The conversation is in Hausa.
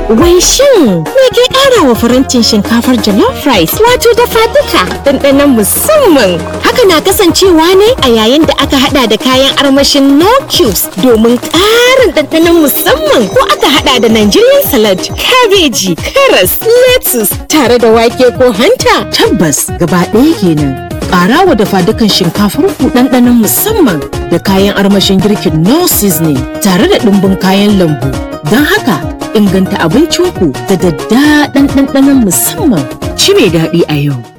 Wai shin me ke ƙara wa farantin shinkafar jollof rice wato dafa duka ɗanɗanon musamman. Haka na kasancewa ne a yayin da aka hada da kayan armashin no cubes domin ƙarin ɗanɗanon musamman ko aka hada da Nigerian salad, kabeji, karas, lettuce tare da wake ko hanta. Tabbas gaba ɗaya kenan. Ƙara wa dafa dukan shinkafar ku ɗanɗanon musamman da kayan armashin girkin no seasoning tare da ɗumbin kayan lambu. Don haka inganta abincinku da daddaɗan ɗanɗanon musamman. Ci mai daɗi a yau.